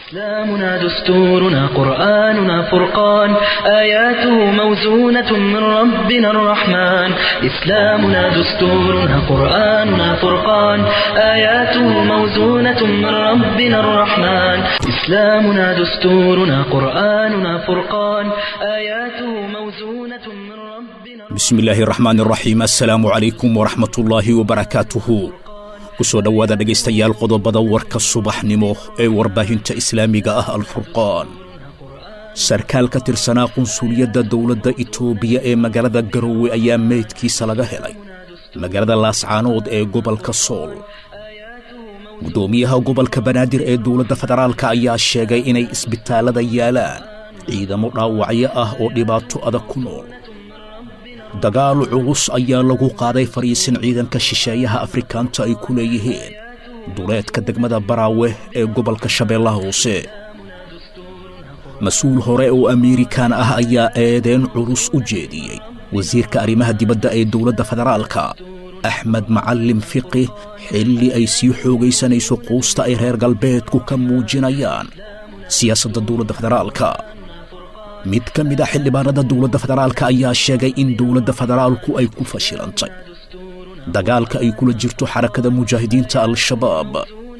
إسلامنا دستورنا قرآننا فرقان آياته موزونة من ربنا الرحمن إسلامنا دستورنا قرآننا فرقان آياته موزونة من ربنا الرحمن إسلامنا دستورنا قرآننا فرقان آياته موزونة من ربنا bismi illaahi raxmaan raxiim assalaamu calaykum waraxmatullaahi wabarakaatuhu ku soo dhowaada dhegaystayaal qodobada warka subaxnimo ee warbaahinta islaamiga ah alfurqaan sarkaal ka tirsanaa qunsuliyadda dowladda itoobiya ee magaalada garowe ayaa meydkiisa laga helay magaalada laascaanood ee gobolka sool guddoomiyaha gobolka banaadir ee dowladda federaalka ayaa sheegay inay isbitaallada yaalaan ciidamo dhaawacyo ah oo dhibaato adag ku nool dagaal culus ayaa lagu qaaday fadhiisin ciidanka shisheeyaha afrikaanta ay ku leeyihiin duleedka degmada baraawe ee gobolka shabeellaha hoose mas-uul hore oo amiirikan ah ayaa eedeen culus u jeediyey wasiirka arrimaha dibadda ee dowladda federaalka axmed macalin fiqi xilli ay sii xoogaysanayso quusta ay reer galbeedku ka muujinayaan siyaasadda dowladda federaalka mid ka mid a xildhibaanada dowladda federaalka ayaa sheegay in dowladda federaalku ay ku fashilantay dagaalka ay kula jirto xarakada mujaahidiinta al-shabaab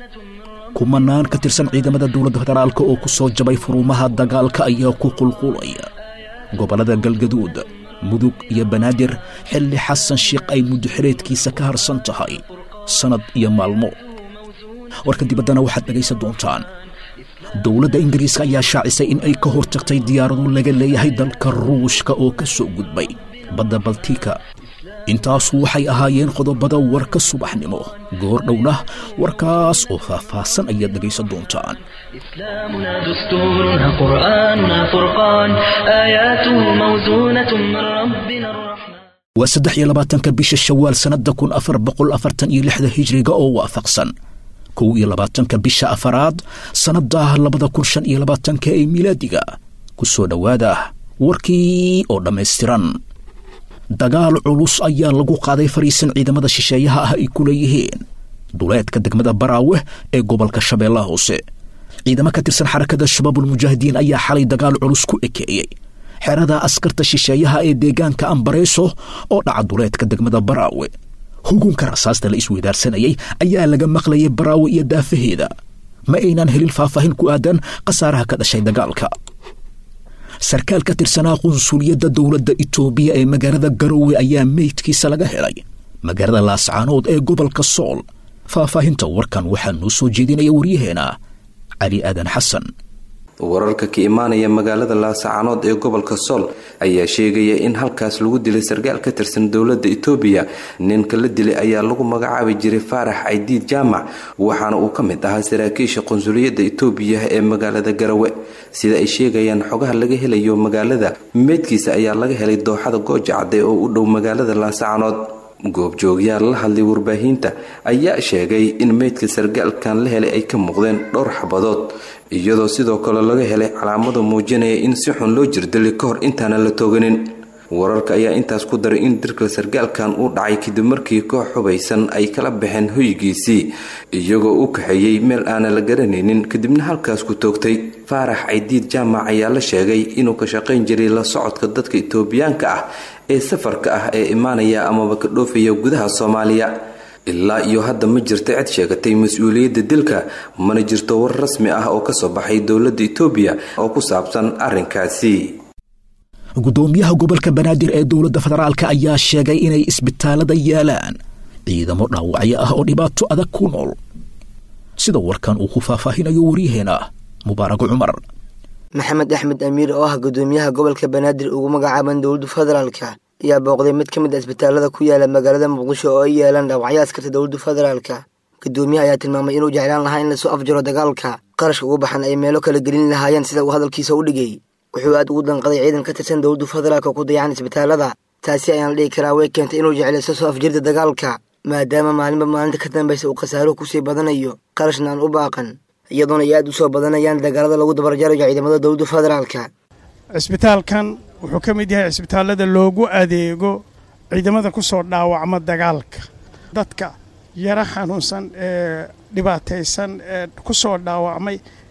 kumanaan ka tirsan ciidamada dowladda federaalka oo ku soo jabay furumaha dagaalka ayaa ku qulqulaya gobollada galgaduud mudug iyo banaadir xilli xasan sheikh ay muddoxireedkiisa ka harsan tahay sannad iyo maalmo warka dibaddana waxaad dhegaysan doontaan dowladda ingiriiska ayaa shaacisay in ay ka hortagtay diyaarado laga leeyahay dalka ruushka oo ka soo gudbay badda baltika intaasu waxay ahaayeen qodobada warka subaxnimo goor dhowna warkaas oo faahfaahsan ayaad dhegaysan doontaan إسلامنا دستورنا قرآننا فرقان آياته موزونة من ربنا الرحمن waa saddex iyo labaatanka bisha shawaal sannadda kun afar boqol afartan iyo lixda hijriga oo waafaqsan kow iyo labaatanka bisha afaraad sannadda labada kun shan iyo labaatanka ee milaadiga ku soo dhowaada warkii oo dhammaystiran dagaal culus ayaa lagu qaaday fadhiisan ciidamada shisheeyaha ah ay ku leeyihiin duleedka degmada baraawe ee gobolka shabeellaha hoose ciidamo ka tirsan xarakada shabaabulmujaahidiin ayaa xalay dagaal culus ku ekeeyey xerada askarta shisheeyaha ee deegaanka ambareyso oo dhaca duleedka degmada baraawe hugunka rasaasta la isweydaarsanayay ayaa laga maqlayay baraawe iyo daafaheeda ma aynan helin faahfaahin ku aadan khasaaraha ka dhashay dagaalka sarkaal ka tirsanaa qunsuliyadda dowladda itoobiya ee magaalada garowe ayaa meydkiisa laga helay magaalada laascaanood ee gobolka sool faahfaahinta warkan waxaa noo soo jeedinaya waryaheena cali aadan xasan wararka ka imaanaya magaalada laascaanood ee gobolka sool ayaa sheegaya in halkaas lagu dilay sarkaal ka tirsan dowladda itoobiya ninka la dilay ayaa lagu magacaabi jiray faarax caydiid jaamac waxaana uu ka mid ahaa saraakiisha qunsuliyadda itoobiya ee magaalada garawe sida ay sheegayaan xogaha laga helayo magaalada meydkiisa ayaa laga helay dooxada gooja cadde oo u dhow magaalada laascaanood goobjoogyaal la hadlay warbaahinta ayaa sheegay in meydka sargaalkan la helay ay ka muuqdeen dhowr xabadood iyadoo sidoo kale laga helay calaamado muujinaya in si xun loo jirdilay ka hor intaana la tooganin wararka ayaa intaas ku daray in dirka sargaalkan uu dhacay kadib markii koox xubaysan ay kala baxeen hoygiisii iyagoo u kaxeeyey meel aana la garanaynin kadibna halkaas ku toogtay faarax caydiid jaamac ayaa la sheegay inuu ka shaqayn jiray la socodka dadka itoobiyaanka ah ee safarka ah ee imaanaya amaba ka dhoofaya gudaha soomaaliya ilaa iyo hadda ma jirta cid sheegatay mas-uuliyadda dilka mana jirto war rasmi ah oo kasoo baxay dowladda itoobiya oo ku saabsan arrinkaasi guddoomiyaha gobolka banaadir ee dowladda federaalka ayaa sheegay inay isbitaallada yaalaan ciidamo dhaawacyo ah oo dhibaato adag ku nool sida warkan uu ku faahfaahinayo waryaheena mubaarago cumar maxamed axmed amiir oo ah guddoomiyaha gobolka banaadir ugu magacaaban dowladda federaalka ayaa booqday mid ka mid a isbitaalada ku yaala magaalada muqdisho oo ay yeelaan dhaawacyo askarta dowladda federaalka guddoomiyaha ayaa tilmaamay inuu jeclaan lahaa in lasoo afjaro dagaalka qarashka ugu baxan ay meelo kala gelin lahaayeen sida uu hadalkiisa u dhigay wuxuu aad ugu danqaday ciidan ka tirsan dowladda federaalka ku dayacan isbitaalada taasi ayaan la dhihi karaa way keentay inuu jeclaysto soo afjirda dagaalka maadaama maalinba maalinta ka dambaysa uu khasaaruhu kusii badanayo qarashna aan u baaqan iyadoona ay aad u soo badanayaan dagaalada lagu dabarjarayo ciidamada dowladda federaalka cisbitaalkan wuxuu ka mid yahay cisbitaallada loogu adeego ciidamada ku soo dhaawacma dagaalka dadka yaro xanuunsan ee dhibaataysan ee ku soo dhaawacmay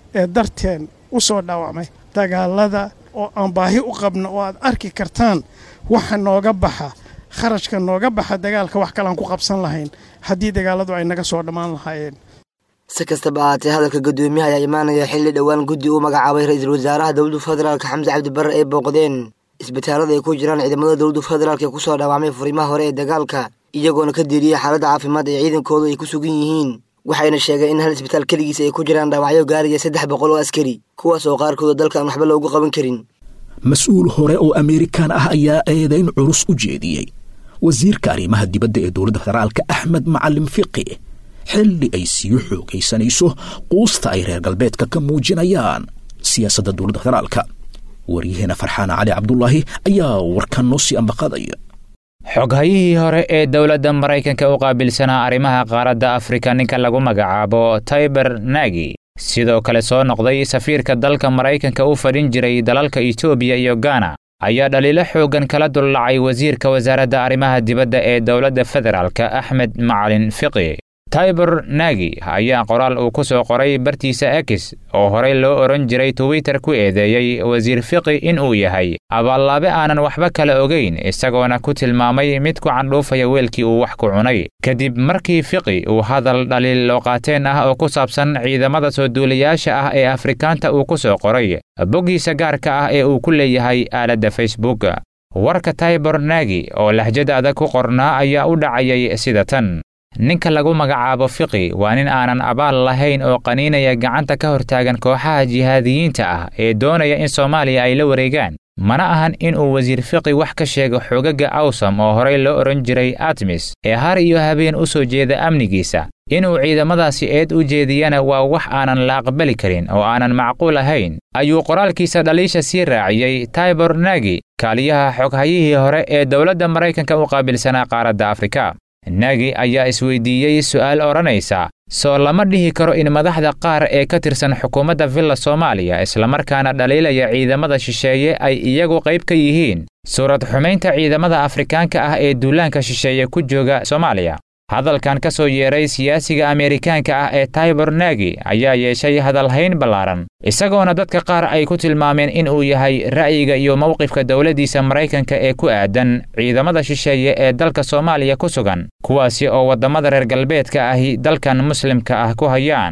ee darteen u soo dhaawacmay dagaalada oo aan baahi u qabno oo aad arki kartaan waxa nooga baxa kharashka nooga baxa dagaalka wax kalean ku qabsan lahayn haddii dagaaladu ay naga soo dhammaan lahaayeen si kastaba ahaatee hadalka guddoomiyaha ayaa imaanaya xilli dhowaan guddi uu magacaabay ra-iisul wasaaraha dowladda federaalka xamse cabdibarre ay booqdeen isbitaalada ay ku jiraan ciidamada dowladda federaalk ee kusoo dhaawacmay furimaha hore ee dagaalka iyagoona ka diiriyey xaaladda caafimaad ee ciidankoodu ay ku sugan yihiin waxayna sheegeen in hal isbitaal keligiis ay ku jiraan dhaawacyo gaaraya saddex boqol oo askari kuwaas oo qaarkooda dalka aan waxba loogu qaban karin mas-uul hore oo amerikan ah ayaa eedayn culus u jeediyey wasiirka arrimaha dibadda ee dowladda federaalka axmed macalin fiqi xilli ay sii xoogaysanayso quusta ay reer galbeedka ka muujinayaan siyaasadda dowladda federaalka waryaheena farxaan cali cabdulaahi ayaa warkan noo sii ambaqadaya xoghayihii hore ee dowladda maraykanka u qaabilsanaa arrimaha qaaradda afrika ninka lagu magacaabo taiber nagi sidoo kale soo noqday safiirka dalka maraykanka u fadhin jiray dalalka etoobiya iyo gana ayaa dhaliilo xooggan kala dullacay wasiirka wasaaradda arrimaha dibadda ee dowladda federaalka axmed macalin fiqi taiber nagi ayaa qoraal uu ku soo qoray bartiisa ekis oo horey loo odhan jiray twitter ku eedeeyey wasiir fiqi in uu yahay abaallaabe aanan waxba kala ogayn isagoona ku tilmaamay mid ku candhuufaya weelkii uu wax ku cunay kadib markii fiqi uu hadal dhaliil looqaateen ah oo ku saabsan ciidamada soo duulayaasha ah ee afrikaanta uu ku soo qoray boggiisa gaarka ah ee uu ku leeyahay aaladda facebook warka taiber nagi oo lahjad adag ku qornaa ayaa u dhacayay sida tan ninka lagu magacaabo fiqi waa nin aanan abaal lahayn oo qaniinaya gacanta ka hortaagan kooxaha jihaadiyiinta ah ee doonaya in soomaaliya ay la wareegaan mana ahan in uu wasiir fiqi wax ka sheego xoogagga awsam oo horey loo odhan jiray atmis ee har iyo habeen u soo jeeda amnigiisa inuu ciidamadaasi eed u jeediyana waa wax aanan la aqbali karin oo aanan macquul ahayn ayuu qoraalkiisa dhaliisha sii raaciyey taibor nagi kaaliyaha xoghayihii hore ee dowladda maraykanka u qaabilsanaa qaaradda afrika nagi ayaa isweydiiyey su'aal odhanaysa soo lama dhihi karo in madaxda qaar ee ka tirsan xukuumadda villa soomaaliya islamarkaana dhaliilaya ciidamada shisheeye ay iyagu qayb ka yihiin suurad xumaynta ciidamada afrikaanka ah ee duulaanka shisheeye ku jooga soomaaliya hadalkan ka soo yeeray siyaasiga ameerikaanka ah ee taibor nagi ayaa yeeshay hadalhayn ballaaran isagoona dadka qaar ay ku tilmaameen in uu yahay ra'yiga iyo mowqifka dowladdiisa maraykanka ee ku aadan ciidamada shisheeye ee dalka soomaaliya ku sugan kuwaasi oo waddamada reer galbeedka ahi dalkan muslimka ah ku hayaan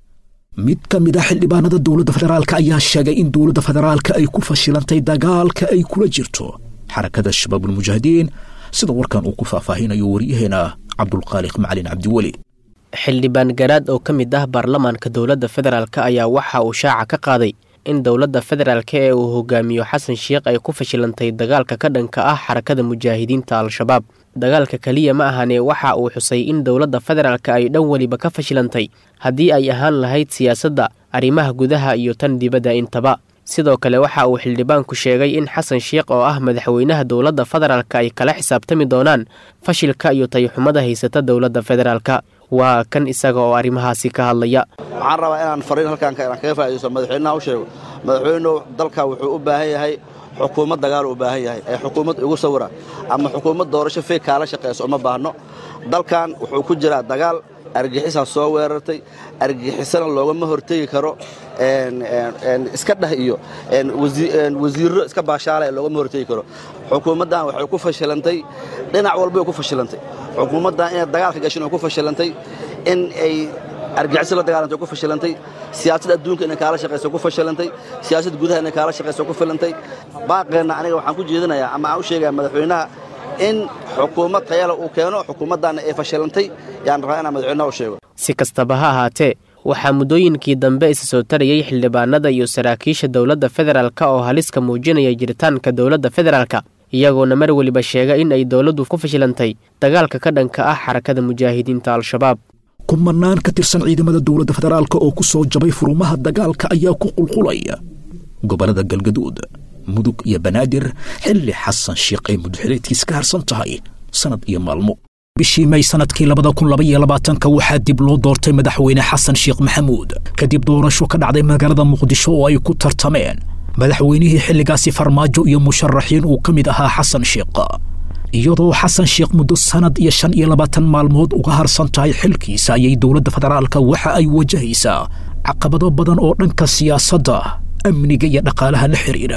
mid ka mid ah xildhibaanada dowladda federaalka ayaa sheegay in dowladda federaalka ay ku fashilantay dagaalka ay kula jirto xarakada shabaabulmujaahidiin sida warkan uu ku faahfaahinayo waryaheena cabdulqaaliq macalin cabdiweli xildhibaan garaad oo ka mid ah baarlamaanka dowladda federaalk ayaa waxa uu shaaca ka qaaday in dowladda federaalk ee uu hogaamiyo xasan sheikh ay ku fashilantay dagaalka ka dhanka ah xarakada mujaahidiinta al-shabaab dagaalka keliya ma ahane waxa uu xusay in dowladda federaalk ay dhan weliba ka fashilantay haddii ay ahaan lahayd siyaasadda arrimaha gudaha iyo tan dibadda intaba sidoo kale waxa uu xildhibaanku sheegay in xasan sheikh oo ah madaxweynaha dowladda federaalk ay kala xisaabtami doonaan fashilka iyo tayxumada haysata dowladda federaalka waa kan isaga oo arrimahaasi ka hadlaya waxaan rabaa inaan fariin halkaan inaan kaga faa'iidaysto madaxweynaha u sheego madaxweynuhu dalka wuxuu u baahan yahay xukuumad dagaal u baahan yahay ee xukuumad igu sawira ama xukuumad doorasho feeg kaala shaqayso uma baahno dalkan wuxuu ku jiraa dagaal argixisaa soo weerartay argixisana loogama hortegi karo iska dheh iyo wasiirro iska baashaalaya loogama hortegi karo xukuumaddan waxay ku fashilantay dhinac walbay ku fashilantay xukuumaddan inay dagaalka gashin way ku fashilantay in ay argixisad la dagaalantay ku fashilantay siyaasad adduunka inay kaala shaqayso ku fashilantay siyaasad gudaha inay kaala shaqayso ku filantay baaqeenna aniga waxaan ku jeedinayaa ama aan u sheegaya madaxweynaha in xukuumad tayala uu keeno xukuumaddaana ay fashilantay yaan rabaa inaan madaxweynaha u sheego si kastaba ha ahaatee waxaa muddooyinkii dambe isa soo tarayay xildhibaanada iyo saraakiisha dowladda federaalk oo haliska muujinaya jiritaanka dowladda federaalka iyagoona mar weliba sheega in ay dowladdu ku fashilantay dagaalka ka dhanka ah xarakada mujaahidiinta al-shabaab kumanaan ka tirsan ciidamada dowladda federaalk oo ku soo jabay furumaha dagaalka ayaa ku qulqulaya gobollada galgaduud mudug iyo banaadir xilli xasan sheikh ay muduxileedkiis ka harsan tahay sannad iyo maalmo bishii may sannadkii labada kun labaiyo labaatanka waxaa dib loo doortay madaxweyne xasan sheekh maxamuud kadib doorasho ka dhacday magaalada muqdisho oo ay ku tartameen madaxweynihii xilligaasi farmaajo iyo musharaxiin uu ka mid ahaa xasan sheekh iyadoo xasan sheekh muddo sannad iyo shan iyo labaatan maalmood uga harsan tahay xilkiisa ayay dowladda federaalka waxa ay wajahaysaa caqabado badan oo dhanka siyaasadda amniga iyo dhaqaalaha la xidhiidha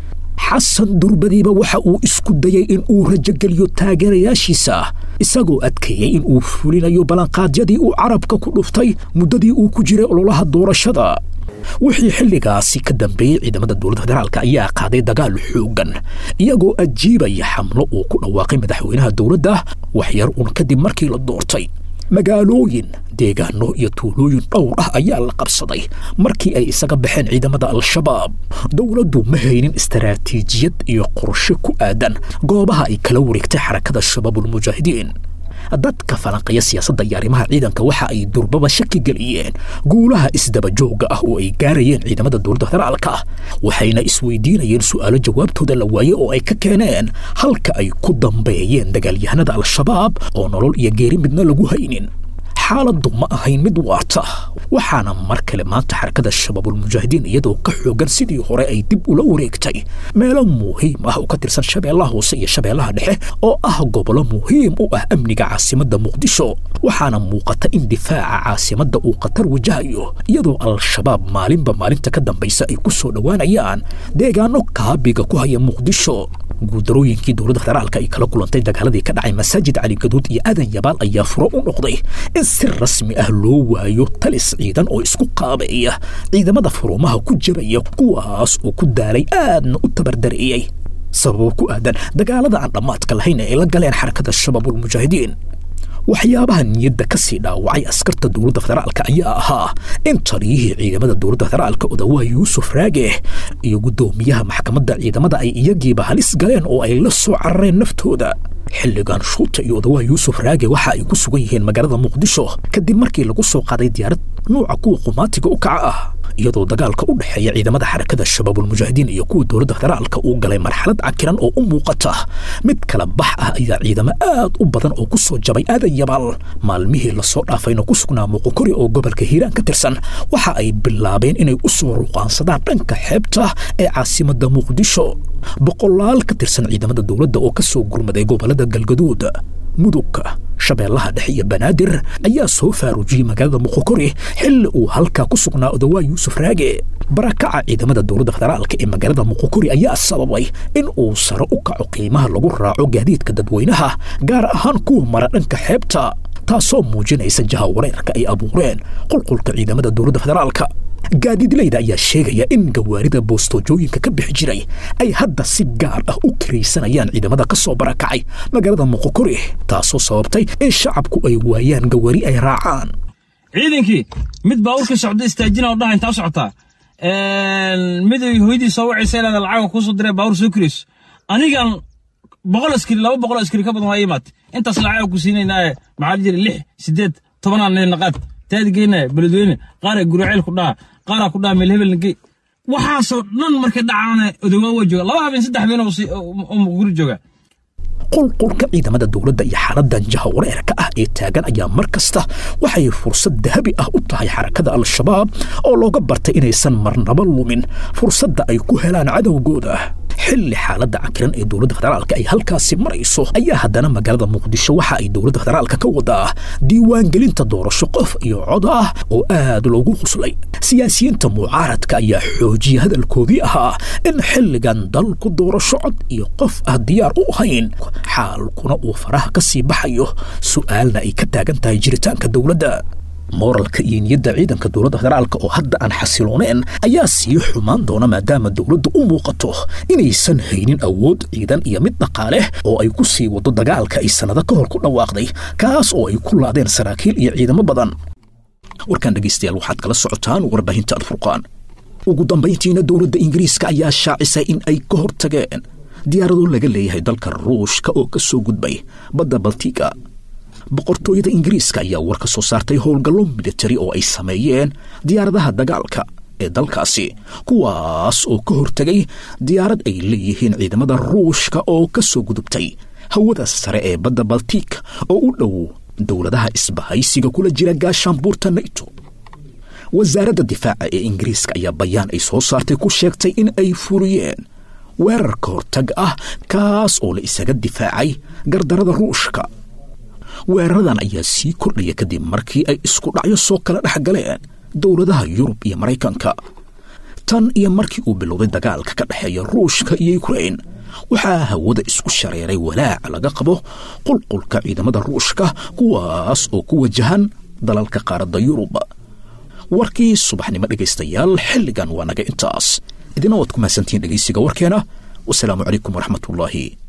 xasan durbadiiba waxa uu isku dayey in uu rajogeliyo taageerayaashiisa isagoo adkeeyey in uu fulinayo ballanqaadyadii uu carabka ku dhuftay muddadii uu ku jiray ololaha doorashada wixii xilligaasi ka dambeeyey ciidamada dowladda federaalk ayaa qaaday dagaal xooggan iyagoo ajiibaya xamlo uu ku dhawaaqay madaxweynaha dowladda waxyar uun kadib markii la doortay magaalooyin deegaano iyo tuulooyin dhowr ah ayaa la qabsaday markii ay isaga baxeen ciidamada al-shabaab dowladdu ma haynin istaraatiijiyad iyo qorshe ku aadan goobaha ay kala wareegtay xarakada shabaabulmujaahidiin dadka falanqaya siyaasadda iyo arrimaha ciidanka waxa ay durbaba shaki geliyeen guulaha isdabajooga ah oo ay gaarayeen ciidamada dowladda federaalka waxayna isweydiinayeen su'aalo jawaabtooda la waayey oo ay ka keeneen halka ay ku dambeeyeen dagaalyahanada al-shabaab oo nolol iyo geeri midna lagu haynin xaaladdu ma ahayn mid waarta waxaana mar kale maanta xarakada shabaabulmujaahidiin iyadoo ka xoogan sidii hore ay dib ula wareegtay meelo muhiim ah oo ka tirsan shabeellaha hoose iyo shabeellaha dhexe oo ah gobollo muhiim u ah amniga caasimadda muqdisho waxaana muuqata in difaaca caasimadda uu khatar wajahayo iyadoo al-shabaab maalinba maalinta ka dambaysa ay ku soo dhowaanayaan deegaano kaabiga ku haya muqdisho guuldarooyinkii dowladda federaalka ay kala kulantay dagaaladii ka dhacay masaajid cali gaduud iyo aadan yabaal ayaa furo u noqday in si rasmi ah loo waayo talis ciidan oo isku qaabeeya ciidamada furumaha ku jabaya kuwaas oo ku daalay aadna u tabardareeyey sababo ku aadan dagaalada aan dhammaadka lahayn ee ay la galeen xarakada shabaabulmujaahidiin waxyaabaha niyadda ka sii dhaawacay askarta dowladda federaalka ayaa ahaa in taliyihii ciidamada dowladda federaalka odawaa yuusuf raage iyo guddoomiyaha maxkamadda ciidamada ay iyagiiba halis galeen oo ay la soo carareen naftooda xilligan shuuta iyo odawaa yuusuf raage waxa ay ku sugan yihiin magaalada muqdisho kadib markii lagu soo qaaday diyaarad nuuca kuwa qumaatiga u kaca ah iyadoo dagaalka u dhexeeya ciidamada xarakada shabaabulmujaahidiin iyo kuwa dowladda federaalka uu galay marxalad cakiran oo u muuqata mid kala bax ah ayaa ciidamo aad u badan oo ku soo jabay aadan yabaal maalmihii lasoo dhaafayna ku sugnaa muuqokori oo gobolka hiiraan ka tirsan waxa ay bilaabeen inay u soo ruqaansadaan dhanka xeebta ee caasimadda muqdisho boqolaal ka tirsan ciidamada dowladda oo ka soo gurmaday gobolada galgaduud mudugka shabeellaha dhexe iyo banaadir ayaa soo faarujiyey magaalada muqokori xilli uu halkaa ku sugnaa odawaa yuusuf raage barakaca ciidamada dowladda federaalka ee magaalada muqokori ayaa sababay in uu sare u kaco qiimaha lagu raaco gaadiidka dadweynaha gaar ahaan kuwa mara dhanka xeebta taasoo muujinaysa jaha wareerka ay abuureen qulqulka ciidamada dowladda federaalka gaadiidlayda ayaa sheegaya in gawaarida bostoojooyinka ka bixi jiray ay hadda si gaar ah u kiraysanayaan ciidamada ka soo barakacay magaalada muqokori taasoo sababtay in shacabku ay waayaan gawaari ay raacaan ciidankii mid baabuurka socda istaajina oo dhaha intaa u socotaa mid ay hooyadii soo wacaysa inaad lacaga kuusoo direen baabuur soo kirayso anigan boqol askari laba boqol askari ka badan waa imaatay intaas lacaga ku siinaynaaye maxaa la jira lix sideed tobanaan naqaad taadi geynaya beledweyne qaara guraceel ku dhaha qaara ku dhaha meel hebel nagey waxaasoo dhan markay dhacaana odawaa waa jooga laba habeen saddex habeen oo muqguri jooga qulqulka ciidamada dowladda iyo xaaladan jaha wareerka ah ee taagan ayaa mar kasta waxay fursad dahabi ah u tahay xarakada al-shabaab oo looga bartay inaysan marnaba lumin fursadda ay ku helaan cadowgooda xilli xaaladda cakiran ee dowladda federaalka ay halkaasi marayso ayaa haddana magaalada muqdisho waxa ay dowladda federaalka ka wadaa diiwaangelinta doorasho qof iyo cod ah oo aad loogu quslay siyaasiyiinta mucaaradka ayaa xoojiyey hadalkoodii ahaa in xilligan dalku doorasho cod iyo qof ah diyaar u ahayn xaalkuna uu faraha ka sii baxayo su'aalna ay ka taagan tahay jiritaanka dowladda mooralka iyo niyadda ciidanka dowladda federaalka oo hadda aan xasilooneen ayaa sii xumaan doona maadaama dowladdu u muuqato inaysan haynin awood ciidan iyo mid dhaqaale oo ay ku sii wado dagaalka ay sannado ka hor ku dhawaaqday kaas oo ay ku laadeen saraakiil iyo ciidamo badan warkaan dhegaystayaal waxaad kala socotaan warbaahinta alfurqaan ugu dambayntiina dowladda ingiriiska ayaa shaacisay in ay ka hortageen diyaarado laga leeyahay dalka ruushka oo ka soo gudbay badda baltiga boqortooyada ingiriiska ayaa war ka soo saartay howlgallo militari oo ay sameeyeen diyaaradaha dagaalka ee dalkaasi kuwaas oo ka hortegay diyaarad ay leeyihiin ciidamada ruushka oo ka soo gudubtay hawada sare ee badda baltik oo u dhow dowladaha isbahaysiga kula jira gaashaanbuurta nato wasaaradda difaaca ee ingiriiska ayaa bayaan ay soo saartay ku sheegtay in ay fuliyeen weerar ka hortag ah kaas oo la isaga difaacay gardarada ruushka weeraradan ayaa sii kordhaya kadib markii ay isku dhacyo soo kala dhex galeen dowladaha yurub iyo maraykanka tan iyo markii uu bilowday dagaalka ka dhexeeya ruushka iyo yukrain waxaa hawada isku shareeray walaac laga qabo qulqulka ciidamada ruushka kuwaas oo ku wajahan dalalka qaaradda yurub warkii subaxnimo dhegaystayaal xilligan waa naga intaas idina waad ku mahadsantihiin dhegaysiga warkeena wasalaamu calaykum waraxmatullaahi